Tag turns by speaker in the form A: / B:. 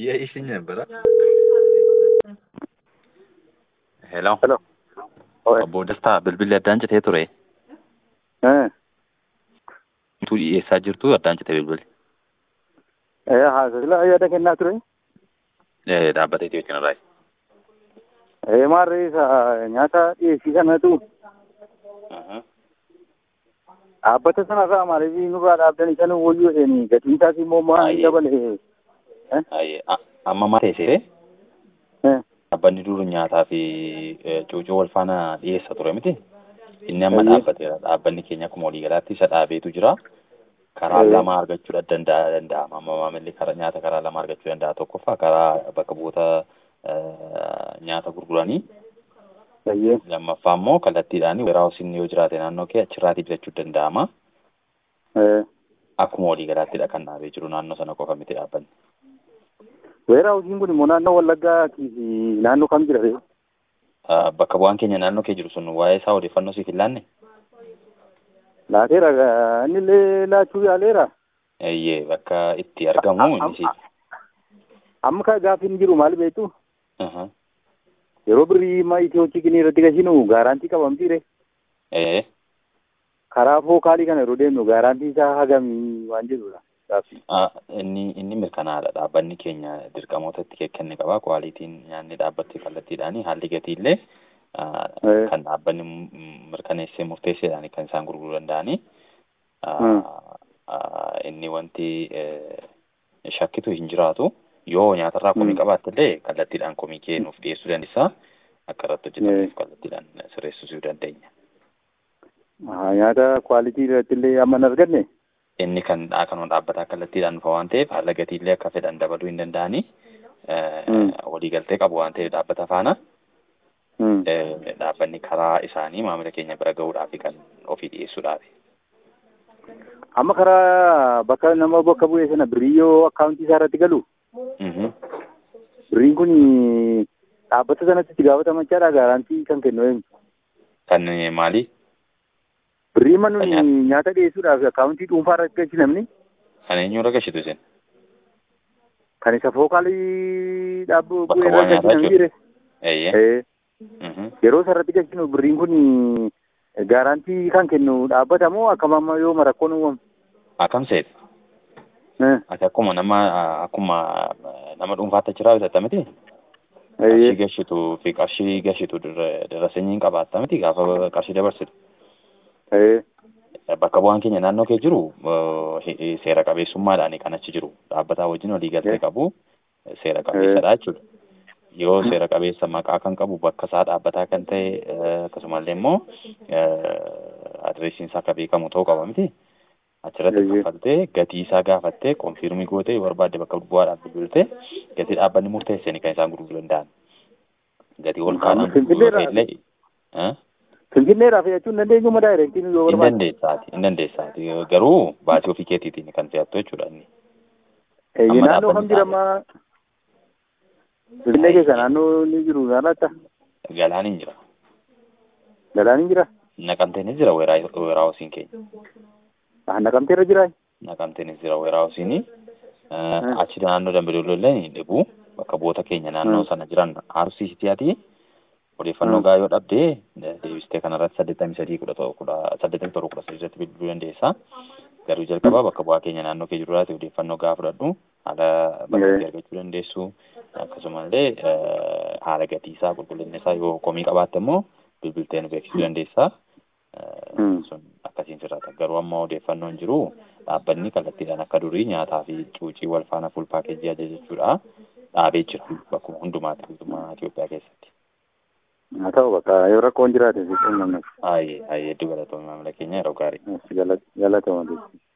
A: Dia isinya berat. Hello.
B: Hello. Oye.
A: Obbo Dastaa bilbilli addaan citee ture.
B: Eh,
A: Tu dhiyeessaa jirtu addaan citee bilbilli.
B: eh, haasila yaada kennaa ture.
A: Eh, Dhaabbatee Itiyoo Cinarraayi.
B: Eh, maarree isa nyaata dhiyeessii sanatu dhaabbata sanarraa maaliif nurraa dhaabdanii sana wayyoo isheen gatiin isaas immoo maal
A: Baay'ee.
B: dabale. Eh,
A: Ayyee, a- amma maal teessee
B: eh,
A: dhaabbanni dur nyaataa fi eh, cuucuu wal faana dhiyeessa ture miti. Inni amma
B: Baay'ee.
A: dhaabbateera. Dhaabbanni keenya akkuma waliigalaatti isa dhaabeetu jira. Karaa
B: Eh.
A: lama argachuu danda'a danda'ama. Amma maamilli karaa nyaata karaa lama argachuu danda'a. Tokkoffaa karaa bakka bu'oota eh, nyaata gurguranii
B: baay'ee.
A: lammaffaa immoo kallattiidhaan weeraawusiin yoo jiraate naannoo kee achirraatii bitachuu danda'ama.
B: Eh,
A: Akkuma waliigalaattidha kan dhaabee jiru naannoo sana qofa miti dhaabbanni.
B: weeraa hojiin kun immoo naannoo Wallaggaa fi naannoo kam jira ree?
A: Ah, Bakka bu'aan keenya naannoo kee jiru sun waa'ee isaa odeeffannoo siif hin laanne?
B: Laateera gaa, inni illee laachuu yaaleera.
A: Eeyyee bakka itti argamu inni siif.
B: Amma ka gaaffiin jiru maal beektu?
A: Aha.
B: Yeroo birrii ma itiyoo chikinii irratti gashinu gaaraantii qabamti ree.
A: Ee,
B: Karaa fookaalii kana yeroo deemnu gaaraantii isaa hagamii waan jedhudha. Gaaffii.
A: ah, inni inni mirkanaadha. Dhaabbanni keenya dirqamoota itti kenne qaba. Kwaalitiin nyaanni dhaabbatti kallattiidhaani haalli gatiillee ah,
B: Eh.
A: kan dhaabbanni m- mirkaneessee murteesseedhaan kan isaan gurguruu danda'ani. Ah,
B: Hmm.
A: ah, Inni wanti eh, shakkitu hin jiraatu. Yoo nyaatarraa komii
B: Hmm.
A: qabaatte illee kallattiidhaan komii kee nuuf dhiyeessuu dandeessa. Akka irratti hojjetamuuf
B: Eh.
A: kallattiidhaan sirreessisuu dandeenya.
B: Ah, Nyaata kwaalitii irratti illee amma hin arganne.
A: inni kan dhaa kanuma dhaabbataa kallattiidhaan dhufa waan ta'eef haala gatiillee akka fedhan dabaluu hin danda'ani. Eh,
B: Mm.
A: Waliigaltee qabu waan ta'eef dhaabbata faana
B: Hmm.
A: eh, dhaabbanni karaa isaanii maamila keenya bira gahuudhaaf kan ofii dhiyeessuudhaaf.
B: Amma karaa bakka nama bakka bu'ee sana birrii yoo akkaawuntii isaa irratti galu
A: Mhm.
B: birriin kun dhaabbata sanatti itti gaafatamuudha gaaraantii kan kennu eenyu.
A: Kan eh, maali?
B: Birrii man nuni
A: Kan
B: nyaata dhiyeessuudhaaf akkaawuntii dhuunfaa irratti galchi namni
A: Kan eenyurra gashitu isin?
B: kan isa fookaalii dhaabbu
A: Bakka
B: bu'ee
A: bu'aa
B: irratti galchi
A: nyaataa
B: namni
A: jechuudha.
B: jire.
A: Eeyyee.
B: Eh,
A: Mhm.
B: Yeroo isa irratti galchinu birriin kun gaaraantii kan kennu dhaabbata moo akkam amma yoo marakkoon uumamu.
A: Akkam seeti?
B: Eh,
A: Ati akkuma nama akkuma eh, nama dhuunfaatti achiraa bitatta miti? Qarshii
B: eeyyee.
A: gashituu fi qarshii gashitu dirra dirra sanyiin qabaatta miti gaafa qarshii dabarsitu.
B: Eh,
A: bakka bu'aan keenya naannoo kee jiru eh, he- seera qabeessummaadhaan kan achi jiru dhaabbataa wajjin walii galtee
B: Eh.
A: qabu eh, seera qabeessadha jechuudha. Yoo seera qabeessa maqaa kan qabu bakka isaa dhaabbataa kan ta'e eh, akkasumallee immoo adireesiin isaa akka beekamu ta'uu qaba miti. Achirratti
B: Eeyyee.
A: kaffaltee gatii isaa gaafattee konfirmii gootee yoo barbaadde bakka bu'aadhaaf bilbiltee gatii dhaabbanni murteesseen kan isaan gurguruu danda'an. Gatii ol kaadhaan
B: Finfinneerraa-
A: gurguruu illee eh?
B: Finfinneedhaaf jechuun dandeenyu ma daayireektiin yoo
A: hin
B: barbaade.
A: dandeessaati hin dandeessaati garuu baasii ofii keetiitiin kan fe'attu jechuudha inni.
B: Eeyyee
A: amma
B: naannoo kam
A: dhaabbanni
B: jira amma Finfinnee keessa naannoo ni jiru naannata
A: Galaan hin jira.
B: galaan ni jira
A: Naqamteenis jira weeraawusiin keenya.
B: Ah, naqamteerra jira
A: Naqamteenis jira weeraawusiin.
B: Hmm.
A: Achi naannoo Dambidolloo illee ni dhibu. Bakka bu'oota keenya naannoo
B: Hmm.
A: sana jiran RCCT'aati. Odeeffannoo
B: Hmm.
A: gaa yoo dhabdee deebistee kanarratti saddeettamii sadii kudha tokko kudha saddeettamii torba kudha sadii irratti bilbiluu dandeessa. Garuu jalqabaa bakka bu'aa keenya naannoo kee jirurraati odeeffannoo gaa fudhadhu haala bakka itti
B: Hmm.
A: argachuu dandeessu. Akkasumallee eh, haala gatii isaa qulqullinni isaa yoo komii qabaatte immoo bilbiltee nu beeksisuu dandeessa. Eh,
B: Hmm.
A: sun akkasiin sirraata. Garuu amma odeeffannoo hin jiru dhaabbanni kallattiidhaan akka durii nyaataa fi cuucii wal faana fuul paakeejii ajajachuudha dhaabee jira bakkuma hundumaatti guutummaa Itoophiyaa keessatti.
B: haa ta'u bakka yoo rakkoon jiraate si quunnamne
A: Baay'ee baay'ee hedduu galatoomii maamila keenya yeroo gaarii.
B: galatama